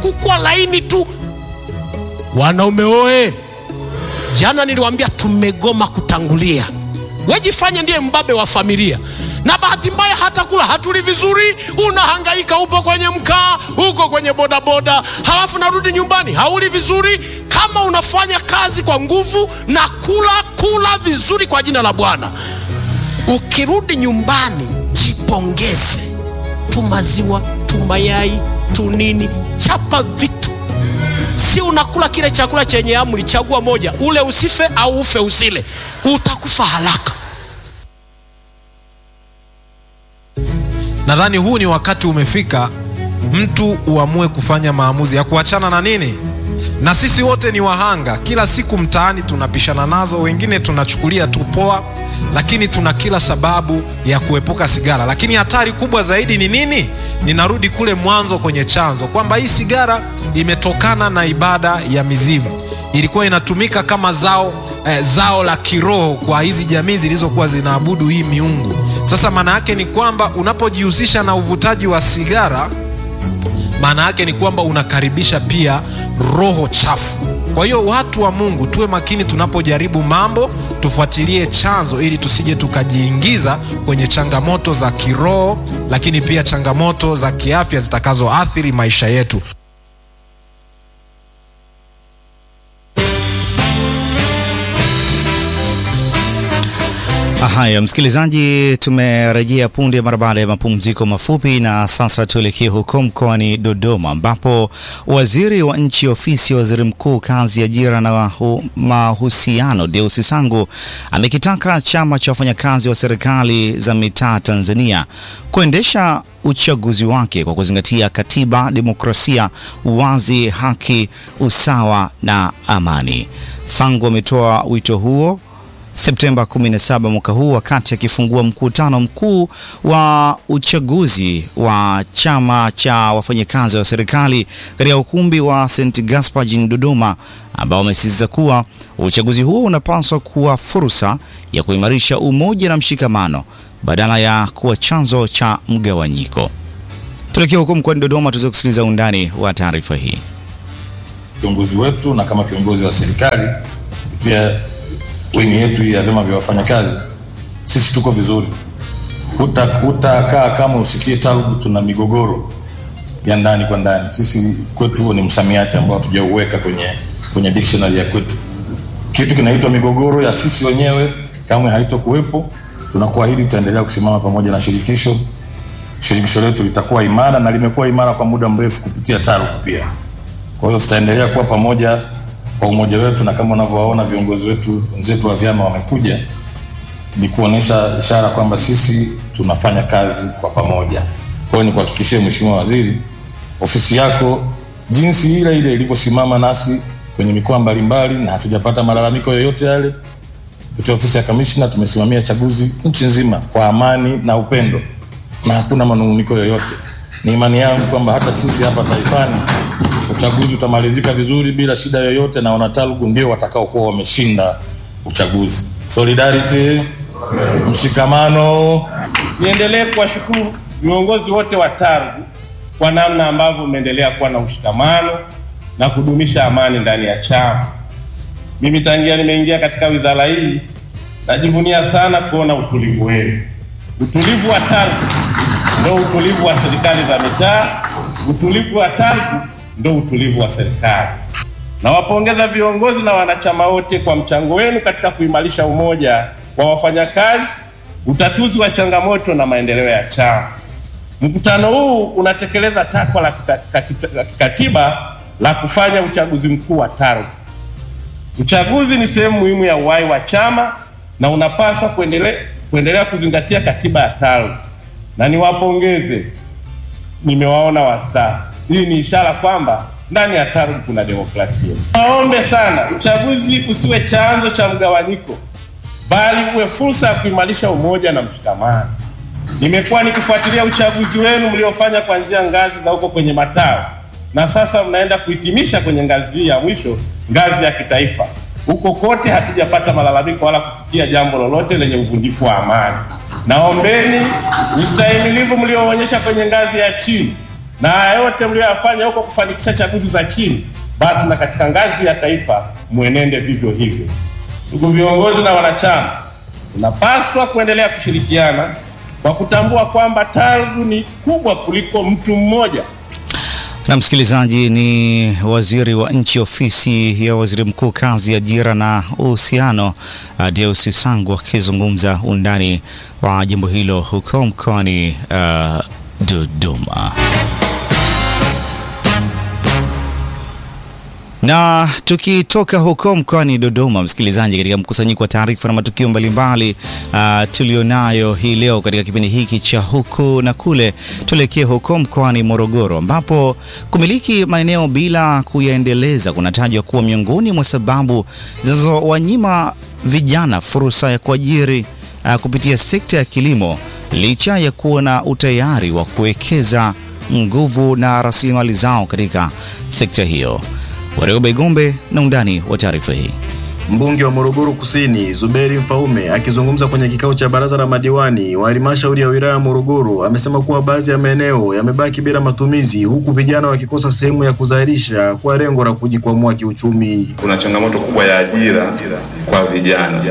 kukua laini tu. Wanaume oe, jana niliwaambia tumegoma kutangulia. Wejifanye ndiye mbabe wa familia, na bahati mbaya hata kula hatuli vizuri. Unahangaika, upo kwenye mkaa, uko kwenye bodaboda, halafu narudi nyumbani hauli vizuri. Kama unafanya kazi kwa nguvu na kula kula vizuri kwa jina la Bwana, ukirudi nyumbani jipongeze, tu maziwa tu mayai tu nini, chapa vitu Si unakula kile chakula chenye amri, chagua moja, ule usife au ufe usile, utakufa haraka. Nadhani huu ni wakati umefika, mtu uamue kufanya maamuzi ya kuachana na nini. Na sisi wote ni wahanga, kila siku mtaani tunapishana nazo, wengine tunachukulia tu poa, lakini tuna kila sababu ya kuepuka sigara. Lakini hatari kubwa zaidi ni nini? Ninarudi kule mwanzo kwenye chanzo, kwamba hii sigara imetokana na ibada ya mizimu, ilikuwa inatumika kama zao eh, zao la kiroho kwa hizi jamii zilizokuwa zinaabudu hii miungu. Sasa maana yake ni kwamba unapojihusisha na uvutaji wa sigara maana yake ni kwamba unakaribisha pia roho chafu. Kwa hiyo watu wa Mungu tuwe makini tunapojaribu mambo, tufuatilie chanzo ili tusije tukajiingiza kwenye changamoto za kiroho, lakini pia changamoto za kiafya zitakazoathiri maisha yetu. Haya, msikilizaji, tumerejea punde mara baada ya mapumziko mafupi, na sasa tuelekee huko mkoani Dodoma ambapo waziri wa nchi ofisi ya waziri mkuu kazi, ajira na mahusiano Deusi Sangu amekitaka chama cha wafanyakazi wa serikali za mitaa Tanzania kuendesha uchaguzi wake kwa kuzingatia katiba, demokrasia, uwazi, haki, usawa na amani. Sangu ametoa wito huo Septemba 17 mwaka huu wakati akifungua mkutano mkuu wa uchaguzi wa chama cha wafanyakazi wa serikali katika ukumbi wa St Gaspar jijini Dodoma, ambao wamesisitiza kuwa uchaguzi huo unapaswa kuwa fursa ya kuimarisha umoja na mshikamano badala ya kuwa chanzo cha mgawanyiko. Tuelekea huko mkoani Dodoma tuweze kusikiliza undani wa taarifa hii. Kiongozi wetu na kama kiongozi wa serikali kupitia wingi yetu ya vyama vya wafanyakazi, sisi tuko vizuri. Utakaa kama usikie tarugu tuna migogoro ya ndani kwa ndani. Sisi kwetu huo ni msamiati ambao hatujauweka kwenye, kwenye dictionary ya kwetu. Kitu kinaitwa migogoro ya sisi wenyewe kamwe haitokuwepo. Tunakuahidi tutaendelea kusimama pamoja na shirikisho. Shirikisho letu litakuwa imara na limekuwa imara kwa muda mrefu kupitia tarugu pia. Kwa hiyo tutaendelea kuwa pamoja kwa umoja wetu, na kama unavyowaona viongozi wetu wenzetu wa vyama wamekuja, ni kuonesha ishara kwamba sisi tunafanya kazi kwa pamoja. Kwa hiyo nikuhakikishie Mheshimiwa Waziri, ofisi yako jinsi ile ile ilivyosimama nasi kwenye mikoa mbalimbali na hatujapata malalamiko yoyote yale. Kupitia ofisi ya kamishna tumesimamia chaguzi nchi nzima kwa amani na upendo na hakuna manunguniko yoyote. Ni imani yangu kwamba hata sisi hapa taifani uchaguzi utamalizika vizuri bila shida yoyote, na wanatalugu ndio watakaokuwa wameshinda uchaguzi. Solidarity, mshikamano. Niendelee kuwashukuru viongozi wote wa tarugu kwa namna ambavyo umeendelea kuwa na ushikamano na kudumisha amani ndani ya chama. Mimi tangia nimeingia katika wizara hii najivunia sana kuona utulivu wenu. Utulivu wa tarugu ndio utulivu wa serikali za mitaa, utulivu wa tarugu ndio utulivu wa serikali. Nawapongeza viongozi na wanachama wote kwa mchango wenu katika kuimarisha umoja wa wafanyakazi, utatuzi wa changamoto na maendeleo ya chama. Mkutano huu unatekeleza takwa la kikatiba la kufanya uchaguzi mkuu wa tarugu. Uchaguzi ni sehemu muhimu ya uhai wa chama na unapaswa kuendelea kuendelea kuzingatia katiba ya tarugu, na niwapongeze, nimewaona wastaafu. Hii ni ishara kwamba ndani ya tarugu kuna demokrasia. Waombe sana uchaguzi usiwe chanzo cha mgawanyiko, bali uwe fursa ya kuimarisha umoja na mshikamano. Nimekuwa nikifuatilia uchaguzi wenu mliofanya kuanzia ngazi za huko kwenye matawi, na sasa mnaenda kuhitimisha kwenye ngazi ya mwisho, ngazi ya kitaifa. Huko kote hatujapata malalamiko wala kusikia jambo lolote lenye uvunjifu wa amani. Naombeni ustahimilivu mlioonyesha kwenye ngazi ya chini na haya yote mliyoyafanya huko kufanikisha chaguzi za chini, basi na katika ngazi ya taifa mwenende vivyo hivyo. Ndugu viongozi na wanachama, tunapaswa kuendelea kushirikiana kwa kutambua kwamba TALGWU ni kubwa kuliko mtu mmoja. Na msikilizaji, ni waziri wa nchi ofisi ya waziri mkuu kazi, ajira na uhusiano, uh, Deus Sangu akizungumza undani wa jimbo hilo huko mkoani uh, Dodoma. Na tukitoka huko mkoani Dodoma, msikilizaji, katika mkusanyiko wa taarifa na matukio mbalimbali uh, tulionayo hii leo katika kipindi hiki cha huku na kule, tuelekee huko mkoani Morogoro ambapo kumiliki maeneo bila kuyaendeleza kunatajwa kuwa miongoni mwa sababu zinazowanyima vijana fursa ya kuajiri uh, kupitia sekta ya kilimo licha ya kuwa na utayari wa kuwekeza nguvu na rasilimali zao katika sekta hiyo. Warioba Igombe na undani wa taarifa hii. Mbunge wa Morogoro Kusini Zuberi Mfaume akizungumza kwenye kikao cha baraza la madiwani wa halmashauri ya wilaya ya Morogoro amesema kuwa baadhi ya maeneo yamebaki bila matumizi huku vijana wakikosa sehemu ya kuzalisha kwa lengo la kujikwamua kiuchumi. Kuna changamoto kubwa ya ajira kwa vijana,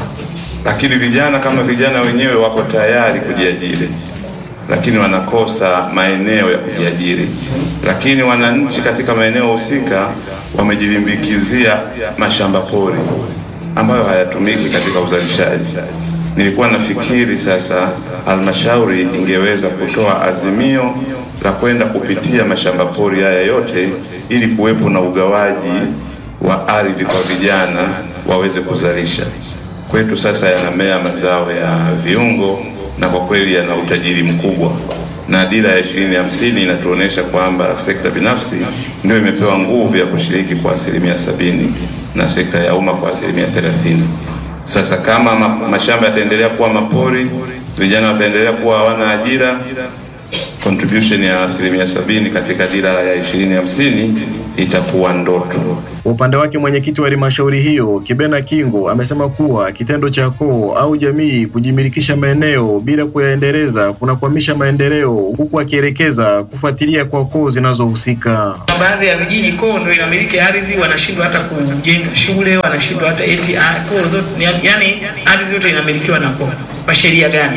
lakini vijana kama vijana wenyewe wako tayari kujiajiri lakini wanakosa maeneo ya kujiajiri. Lakini wananchi katika maeneo husika wamejilimbikizia mashamba pori ambayo hayatumiki katika uzalishaji. Nilikuwa nafikiri sasa halmashauri ingeweza kutoa azimio la kwenda kupitia mashamba pori haya yote ili kuwepo na ugawaji wa ardhi kwa vijana waweze kuzalisha. Kwetu sasa yanamea mazao ya viungo na kwa kweli yana utajiri mkubwa, na dira ya ishirini hamsini inatuonyesha kwamba sekta binafsi ndio imepewa nguvu ya kushiriki kwa asilimia sabini na sekta ya umma kwa asilimia thelathini. Sasa kama ma mashamba yataendelea kuwa mapori, vijana wataendelea kuwa hawana ajira, contribution ya asilimia sabini katika dira ya ishirini hamsini itakuwa ndoto. Kwa upande wake mwenyekiti wa halmashauri hiyo Kibena Kingo amesema kuwa kitendo cha koo au jamii kujimilikisha maeneo bila kuyaendeleza kunakwamisha maendeleo, huku akielekeza kufuatilia kwa koo zinazohusika. Baadhi ya vijiji koo ndio inamiliki ardhi, wanashindwa hata kujenga shule, wanashindwa hata eti koo zote, yani ardhi yote inamilikiwa na koo. Kwa sheria gani?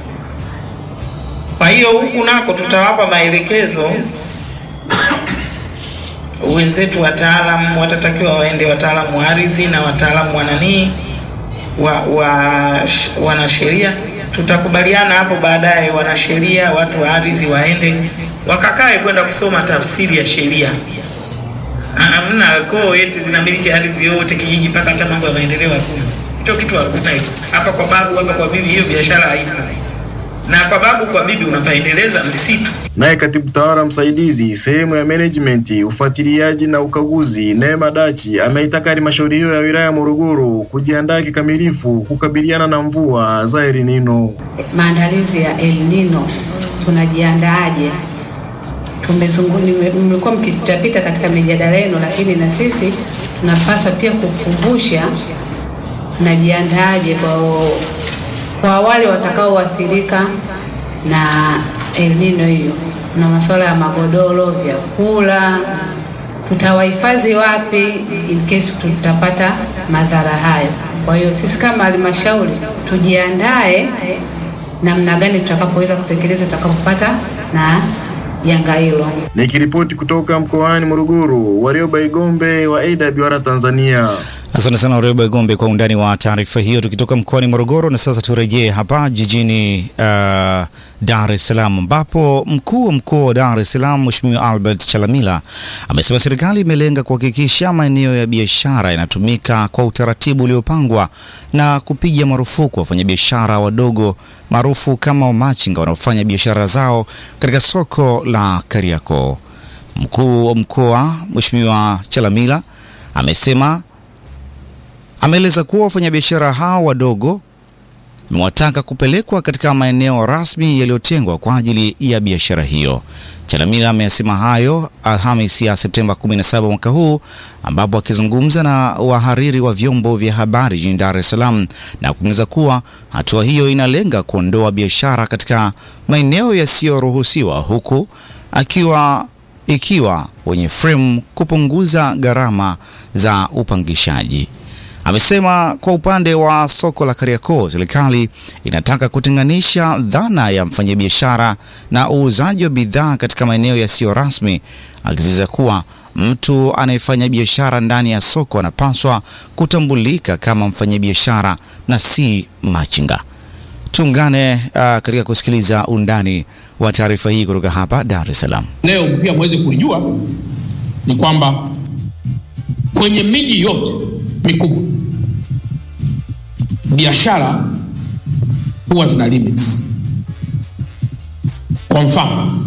Kwa hiyo huku nako tutawapa maelekezo wenzetu wataalamu watatakiwa waende, wataalamu wa ardhi na wataalamu wa nanii wa, wa wanasheria. Tutakubaliana hapo baadaye, wanasheria, watu wa ardhi waende wakakae kwenda kusoma tafsiri ya sheria. Hamna koo eti zinamiliki ardhi yote kijiji mpaka hata mambo ya maendeleo hakuna. Hicho kitu hakuna hicho. Hapa kwa babu, hapa kwa bibi, hiyo biashara haipo na kwa babu kwa bibi unapaendeleza msitu. Naye katibu tawala msaidizi sehemu ya management, ufuatiliaji na ukaguzi, Neema Dachi ameitaka halmashauri hiyo ya wilaya ya Morogoro kujiandaa kikamilifu kukabiliana na mvua za El Nino. Maandalizi ya El Nino tunajiandaaje? Mmekuwa mkipitapita katika mijadala yenu, lakini na sisi tunapaswa pia kukumbusha tunajiandaaje kwa kwa wale watakaoathirika na El Nino hiyo, na masuala ya magodoro, vyakula, tutawahifadhi wapi in case tutapata madhara hayo. Kwa hiyo sisi kama halmashauri tujiandae namna gani tutakapoweza kutekeleza tutakapopata na janga hilo. Nikiripoti kutoka mkoani Morogoro, Warioba Igombe wa AWR Tanzania. Asante sana Warioba Igombe kwa undani wa taarifa hiyo. Tukitoka mkoani Morogoro na sasa turejee hapa jijini uh, Dar es Salaam ambapo mkuu wa mkoa wa Dar es Salaam Mheshimiwa Albert Chalamila amesema serikali imelenga kuhakikisha maeneo ya biashara yanatumika kwa utaratibu uliopangwa na kupiga marufuku wafanyabiashara wadogo maarufu kama wamachinga wanaofanya biashara zao katika soko la Kariakoo. Mkuu wa mkoa Mheshimiwa Chalamila amesema ameeleza kuwa wafanyabiashara hao wadogo amewataka kupelekwa katika maeneo rasmi yaliyotengwa kwa ajili ya biashara hiyo. Chalamila amesema hayo Alhamisi ya Septemba 17 mwaka huu, ambapo akizungumza na wahariri wa vyombo vya habari jijini Dar es Salaam na kuongeza kuwa hatua hiyo inalenga kuondoa biashara katika maeneo yasiyoruhusiwa huku akiwa ikiwa wenye frame kupunguza gharama za upangishaji. Amesema kwa upande wa soko la Kariakoo, serikali inataka kutenganisha dhana ya mfanyabiashara na uuzaji wa bidhaa katika maeneo yasiyo rasmi, akisisitiza kuwa mtu anayefanya biashara ndani ya soko anapaswa kutambulika kama mfanyabiashara na si machinga. Tuungane uh, katika kusikiliza undani wa taarifa hii kutoka hapa Dar es Salaam. Leo pia mweze kulijua ni kwamba kwenye miji yote mikubwa biashara huwa zina limits. Kwa mfano,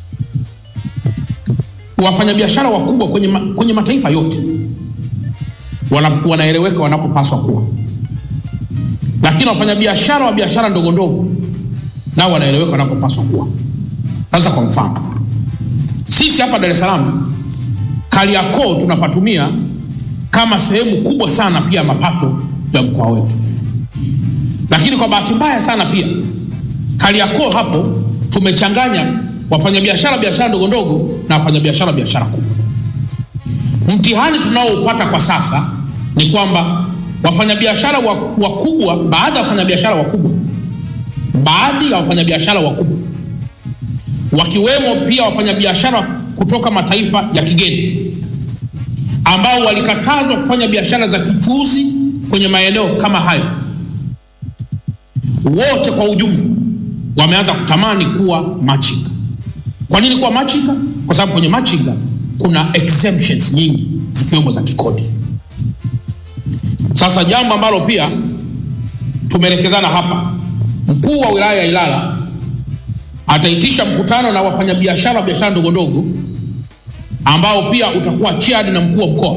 wafanyabiashara wakubwa kwenye, ma, kwenye mataifa yote wana, wanaeleweka wanapopaswa kuwa, lakini wafanyabiashara wa biashara ndogo ndogo nao wanaeleweka wanapopaswa kuwa. Sasa kwa mfano, sisi hapa Dar es Salaam Kariakoo tunapatumia kama sehemu kubwa sana pia ya mapato ya mkoa wetu, lakini kwa bahati mbaya sana pia Kariakoo hapo tumechanganya wafanyabiashara biashara ndogo ndogo na wafanyabiashara biashara kubwa. Mtihani tunaoupata kwa sasa ni kwamba wafanyabiashara wakubwa, baadhi ya wafanyabiashara wakubwa, baadhi ya wafanyabiashara wakubwa wakiwemo pia wafanyabiashara kutoka mataifa ya kigeni ambao walikatazwa kufanya biashara za kichuuzi kwenye maeneo kama hayo, wote kwa ujumla wameanza kutamani kuwa machinga. Kwa nini kuwa machinga? Kwa sababu kwenye machinga kuna exemptions nyingi zikiwemo za kikodi. Sasa jambo ambalo pia tumeelekezana hapa, mkuu wa wilaya ya Ilala ataitisha mkutano na wafanyabiashara wa biashara ndogo ndogo ambao pia utakuwa chaired na mkuu wa mkoa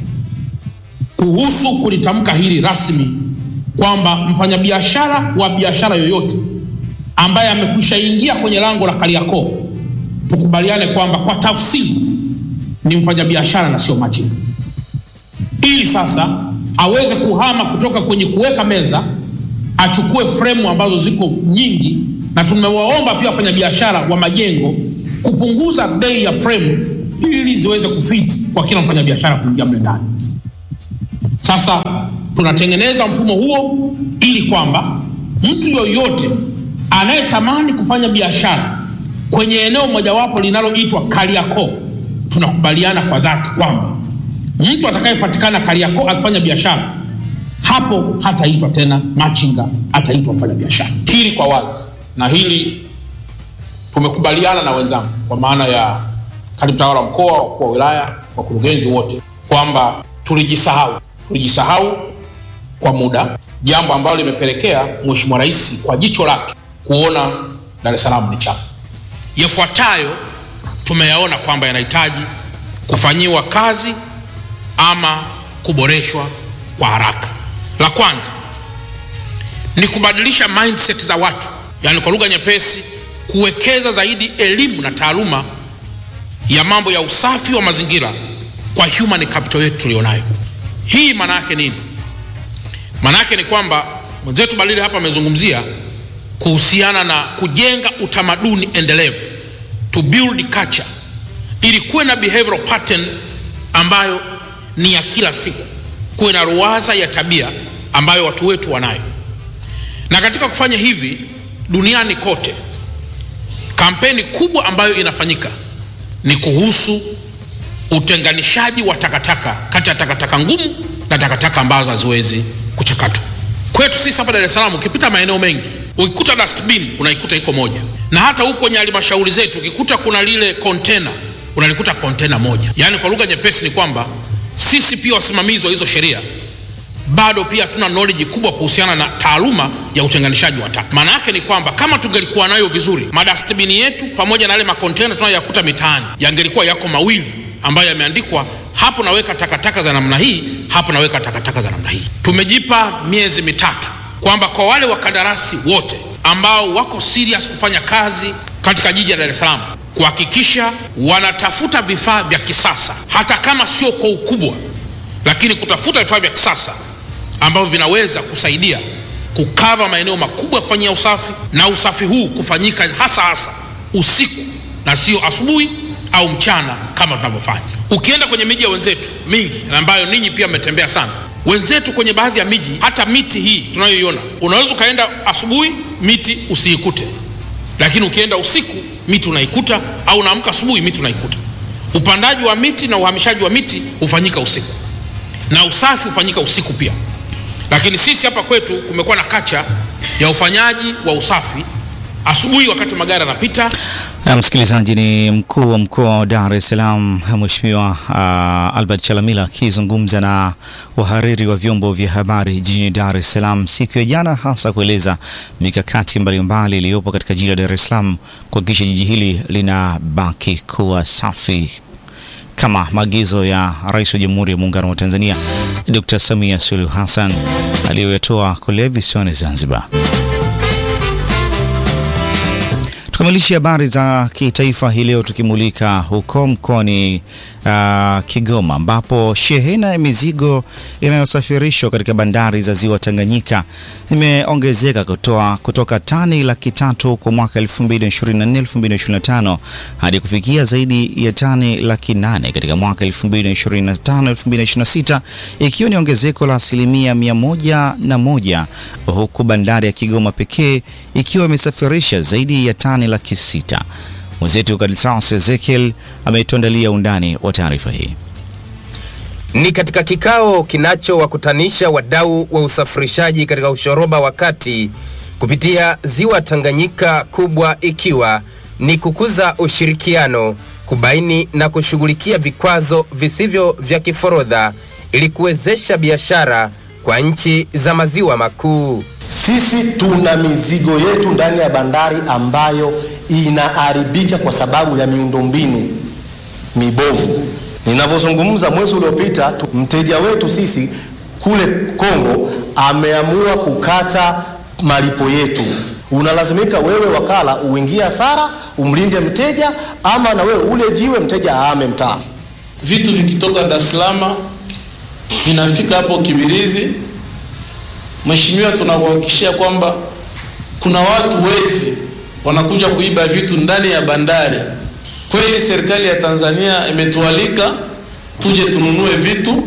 kuhusu kulitamka hili rasmi kwamba mfanyabiashara wa biashara yoyote ambaye amekwisha ingia kwenye lango la Kariakoo, tukubaliane kwamba kwa tafsiri ni mfanyabiashara na sio machinga, ili sasa aweze kuhama kutoka kwenye kuweka meza achukue fremu ambazo ziko nyingi, na tumewaomba pia wafanyabiashara wa majengo kupunguza bei ya fremu ili ziweze kufiti kwa kila mfanyabiashara kuingia mle ndani. Sasa tunatengeneza mfumo huo ili kwamba mtu yoyote anayetamani kufanya biashara kwenye eneo mojawapo linaloitwa Kariakoo, tunakubaliana kwa dhati kwamba mtu atakayepatikana Kariakoo akifanya biashara hapo hataitwa tena machinga, ataitwa mfanya biashara. Hili kwa wazi, na hili tumekubaliana na wenzangu, kwa maana ya katibu tawala wa mkoa, wakuu wa wilaya, wakurugenzi wote, kwamba tulijisahau, tulijisahau kwa muda, jambo ambalo limepelekea Mheshimiwa Rais kwa jicho lake kuona Dar es Salaam ni chafu. Yafuatayo tumeyaona kwamba yanahitaji kufanyiwa kazi ama kuboreshwa kwa haraka. La kwanza ni kubadilisha mindset za watu, yaani kwa lugha nyepesi, kuwekeza zaidi elimu na taaluma ya mambo ya usafi wa mazingira kwa human capital yetu tulionayo. Hii maana yake nini? Maana yake ni kwamba mwenzetu Balile hapa amezungumzia kuhusiana na kujenga utamaduni endelevu, to build culture, ili kuwe na behavioral pattern ambayo ni ya kila siku, kuwe na ruwaza ya tabia ambayo watu wetu wanayo. Na katika kufanya hivi duniani kote, kampeni kubwa ambayo inafanyika ni kuhusu utenganishaji wa takataka kati ya takataka ngumu na takataka ambazo haziwezi kuchakatwa. Kwetu sisi hapa Dar es Salaam, ukipita maeneo mengi ukikuta dustbin unaikuta iko moja, na hata huko kwenye halmashauri zetu ukikuta kuna lile container unalikuta container moja. Yaani kwa lugha nyepesi ni kwamba sisi pia wasimamizi wa hizo sheria bado pia hatuna knowledge kubwa kuhusiana na taaluma ya utenganishaji wa taka. Maana yake ni kwamba kama tungelikuwa nayo vizuri, madastbini yetu pamoja na yale makontena tunayoyakuta mitaani yangelikuwa yako mawili ambayo yameandikwa hapo naweka takataka za namna hii, hapo naweka takataka za namna hii. Tumejipa miezi mitatu kwamba kwa wale wakandarasi wote ambao wako serious kufanya kazi katika jiji la Dar es Salaam kuhakikisha wanatafuta vifaa vya kisasa, hata kama sio kwa ukubwa, lakini kutafuta vifaa vya kisasa ambavyo vinaweza kusaidia kukava maeneo makubwa ya kufanyia usafi, na usafi huu kufanyika hasa hasa usiku na sio asubuhi au mchana kama tunavyofanya. Ukienda kwenye miji ya wenzetu mingi ambayo ninyi pia mmetembea sana, wenzetu kwenye baadhi ya miji, hata miti hii tunayoiona, unaweza ukaenda asubuhi miti usiikute, lakini ukienda usiku miti unaikuta, au unaamka asubuhi miti unaikuta. Upandaji wa miti na uhamishaji wa miti hufanyika usiku na usafi hufanyika usiku pia, lakini sisi hapa kwetu kumekuwa na kacha ya ufanyaji wa usafi asubuhi wakati magari yanapita. Na msikilizaji, ni mkuu wa mkoa wa Dar es Salaam Mheshimiwa uh, Albert Chalamila akizungumza na wahariri wa vyombo vya habari jijini Dar es Salaam siku ya jana, hasa kueleza mikakati mbalimbali iliyopo katika jiji la Dar es Salaam kuhakikisha jiji hili linabaki kuwa safi kama maagizo ya Rais wa Jamhuri ya Muungano wa Tanzania Dr. Samia Suluhu Hassan aliyoyatoa kule visiwani Zanzibar. Tukamilishe habari za kitaifa hii leo tukimulika huko mkoani uh, Kigoma ambapo shehena ya mizigo inayosafirishwa katika bandari za ziwa Tanganyika zimeongezeka kutoa kutoka tani laki tatu kwa mwaka 2024 2025 hadi kufikia zaidi ya tani laki nane katika mwaka 2025 2026 ikiwa ni ongezeko la asilimia mia moja na moja huku bandari ya Kigoma pekee ikiwa imesafirisha zaidi ya tani laki sita. Mwenzetu Kadisas Ezekiel ametuandalia undani wa taarifa hii. Ni katika kikao kinachowakutanisha wadau wa usafirishaji katika ushoroba wa kati kupitia ziwa Tanganyika, kubwa ikiwa ni kukuza ushirikiano, kubaini na kushughulikia vikwazo visivyo vya kiforodha ili kuwezesha biashara kwa nchi za maziwa makuu. Sisi tuna mizigo yetu ndani ya bandari ambayo inaharibika kwa sababu ya miundombinu mibovu. Ninavyozungumza, mwezi uliopita mteja wetu sisi kule Kongo ameamua kukata malipo yetu. Unalazimika wewe wakala uingie hasara, umlinde mteja, ama na wewe ule jiwe mteja aame mtaa. Vitu vikitoka Dar es Salaam vinafika hapo Kibirizi. Mheshimiwa, tunakuhakikishia kwamba kuna watu wezi wanakuja kuiba vitu ndani ya bandari. Kweli serikali ya Tanzania imetualika tuje tununue vitu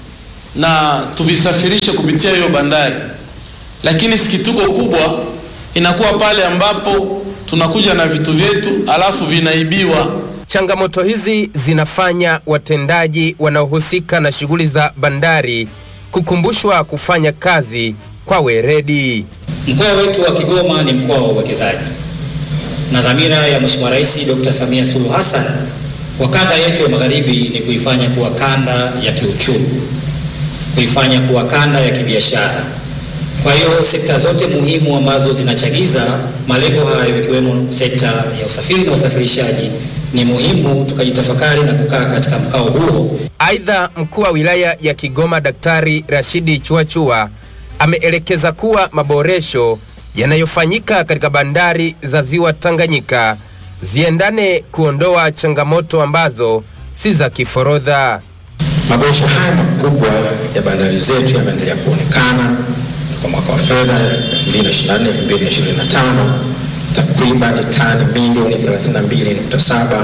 na tuvisafirishe kupitia hiyo bandari, lakini sikituko kubwa inakuwa pale ambapo tunakuja na vitu vyetu alafu vinaibiwa. Changamoto hizi zinafanya watendaji wanaohusika na shughuli za bandari kukumbushwa kufanya kazi kwa weredi. Mkoa wetu wa Kigoma ni mkoa wa uwekezaji na dhamira ya Mheshimiwa Rais Dr. Samia Suluhu Hassan kwa kanda yetu ya magharibi ni kuifanya kuwa kanda ya kiuchumi, kuifanya kuwa kanda ya kibiashara. Kwa hiyo sekta zote muhimu ambazo zinachagiza malengo hayo ikiwemo sekta ya usafiri na usafirishaji ni muhimu tukajitafakari na kukaa katika mkao huo. Aidha, mkuu wa wilaya ya Kigoma Daktari Rashidi Chuachua ameelekeza kuwa maboresho yanayofanyika katika bandari za ziwa Tanganyika ziendane kuondoa changamoto ambazo si za kiforodha. Maboresho haya makubwa ya bandari zetu yameendelea kuonekana kwa mwaka wa fedha 2024-2025 takriban tani milioni 32.7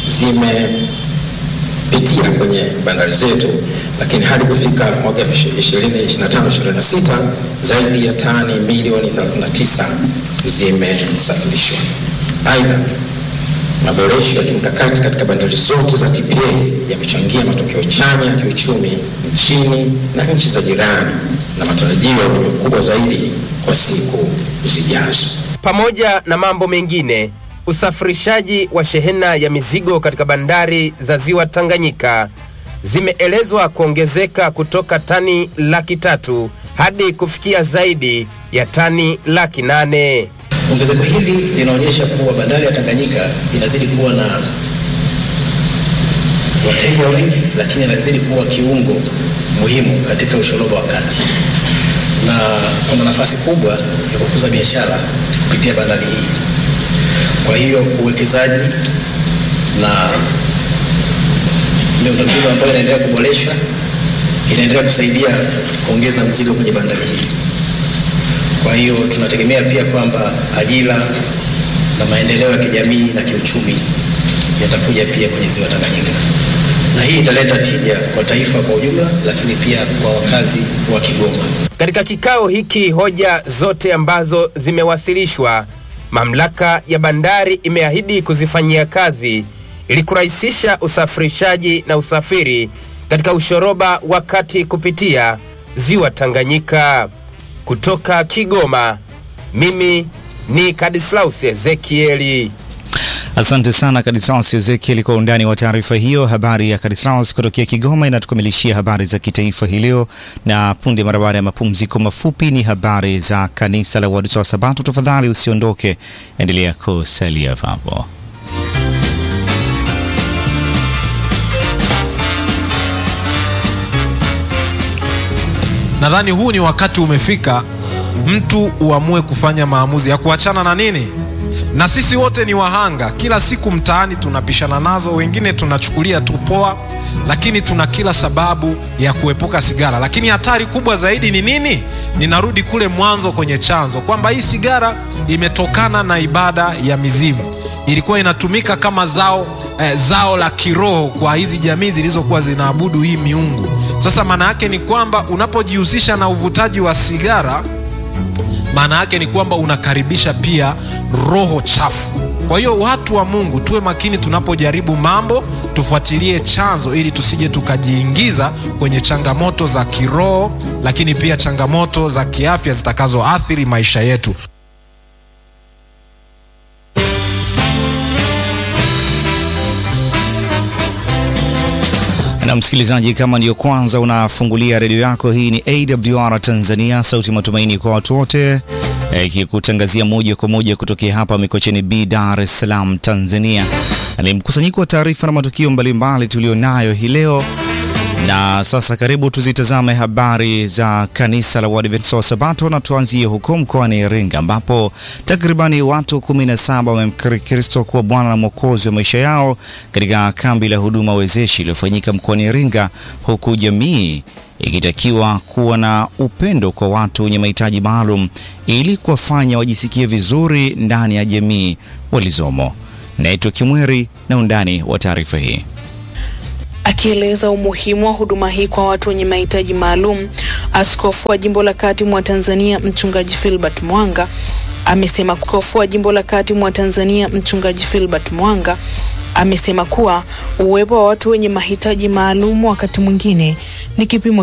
zimepitia kwenye bandari zetu, lakini hadi kufika mwaka 2025-2026 zaidi ya tani milioni 39 zimesafirishwa. Aidha, maboresho ya kimkakati katika bandari zote za TPA yamechangia matokeo chanya ya kiuchumi nchini na nchi za jirani na matarajio ni makubwa zaidi kwa siku zijazo. Pamoja na mambo mengine, usafirishaji wa shehena ya mizigo katika bandari za ziwa Tanganyika zimeelezwa kuongezeka kutoka tani laki tatu hadi kufikia zaidi ya tani laki nane. Ongezeko hili linaonyesha kuwa bandari ya Tanganyika inazidi kuwa na wateja wengi, lakini inazidi kuwa kiungo muhimu katika ushoroba wa kati. na kuna nafasi kubwa ya kukuza biashara kupitia bandari hii. Kwa hiyo uwekezaji na miundombinu ambayo inaendelea kuboreshwa inaendelea kusaidia kuongeza mzigo kwenye bandari hii. Kwa hiyo tunategemea pia kwamba ajira na maendeleo ya kijamii na kiuchumi yatakuja pia kwenye ziwa Tanganyika, na hii italeta tija kwa taifa kwa ujumla, lakini pia kwa wakazi wa Kigoma. Katika kikao hiki, hoja zote ambazo zimewasilishwa, mamlaka ya bandari imeahidi kuzifanyia kazi ili kurahisisha usafirishaji na usafiri katika ushoroba wa kati kupitia ziwa Tanganyika. Kutoka Kigoma, mimi ni Kadislaus Ezekieli. Asante sana Kadislaus Ezekiel kwa undani wa taarifa hiyo. Habari ya Kadislaus kutokea Kigoma inatukamilishia habari za kitaifa hii leo, na punde mara baada ya mapumziko mafupi ni habari za kanisa la Waadventista wa Sabato. Tafadhali usiondoke, endelea kusalia hapo. Nadhani huu ni wakati umefika mtu uamue kufanya maamuzi ya kuachana na nini, na sisi wote ni wahanga. Kila siku mtaani tunapishana nazo, wengine tunachukulia tu poa, lakini tuna kila sababu ya kuepuka sigara. Lakini hatari kubwa zaidi ni nini? Ninarudi kule mwanzo kwenye chanzo, kwamba hii sigara imetokana na ibada ya mizimu, ilikuwa inatumika kama zao eh, zao la kiroho kwa hizi jamii zilizokuwa zinaabudu hii miungu. Sasa maana yake ni kwamba unapojihusisha na uvutaji wa sigara maana yake ni kwamba unakaribisha pia roho chafu. Kwa hiyo watu wa Mungu tuwe makini tunapojaribu mambo, tufuatilie chanzo ili tusije tukajiingiza kwenye changamoto za kiroho, lakini pia changamoto za kiafya zitakazoathiri maisha yetu. Na msikilizaji, kama ndiyo kwanza unafungulia redio yako, hii ni AWR Tanzania, sauti matumaini kwa watu wote, ikikutangazia moja kwa moja kutokea hapa Mikocheni B, Dar es Salaam, Tanzania. Ni mkusanyiko wa taarifa na matukio mbalimbali tulionayo hii leo, na sasa karibu tuzitazame habari za kanisa la Waadventista wa Sabato, na tuanzie huko mkoani Iringa ambapo takribani watu 17 wamemkiri Kristo kuwa Bwana na Mwokozi wa maisha yao katika kambi la huduma wezeshi iliyofanyika mkoani Iringa, huku jamii ikitakiwa kuwa na upendo kwa watu wenye mahitaji maalum ili kuwafanya wajisikie vizuri ndani ya jamii walizomo. Naitwa Kimweri na undani wa taarifa hii. Akieleza umuhimu wa huduma hii kwa watu wenye mahitaji maalum, askofu wa jimbo la kati mwa Tanzania mchungaji Philbert Mwanga amesema askofu wa jimbo la kati mwa Tanzania mchungaji Philbert Mwanga amesema kuwa uwepo wa watu wenye mahitaji maalum wakati mwingine ni kipimo